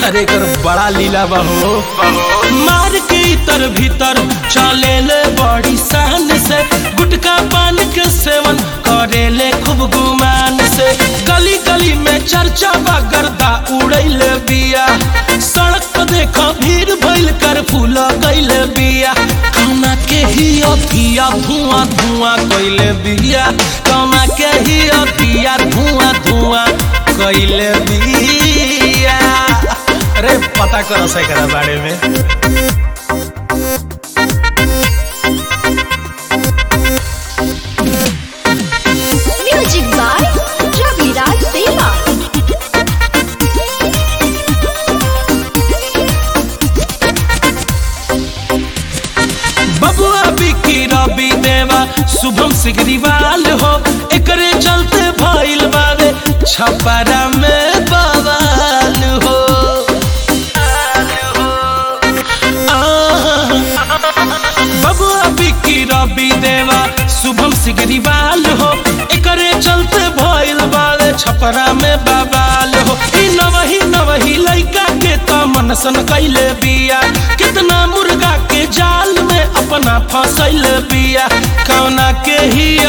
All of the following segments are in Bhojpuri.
अरे कर बड़ा लीला बहो मार के इतर भीतर चले ले बड़ी शान से गुटका पान के सेवन करे ले खूब गुमान से गली गली में चर्चा बा गर्दा उड़ैले बिया सड़क पर देखो भीड़ भइल कर फूल कैले बिया कौना के ही अथिया धुआं धुआं कैले बिया कौना के ही अथिया धुआं धुआं कैले बिया अरे पता करो से एकरा बारे में म्यूजिक बाय रविराज देवा बबुआ बिकी रवि देवा शुभम सिगरीवाल हो एकरे चलते भइल बावे छपरा में बवाल हो आहा। बबुआ बिकी रवि देवा शुभम सिगरीवाल हो एकरे चलते भइल बावे छपरा में बवाल हो ई नवही नवही लइका के त मनसन कैले बिया कितना मुर्गा के जाल में अपना फंसैल बिया कौना के हिया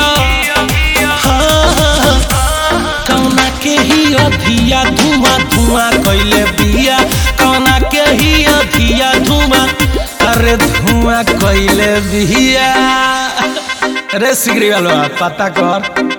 हाँ, कौना के ही अधिया धुआं धुआं कैले बिया कौना के ही अधिया धुआं अरे धुआं कैले बिया अरे सिगरी वाला पता कर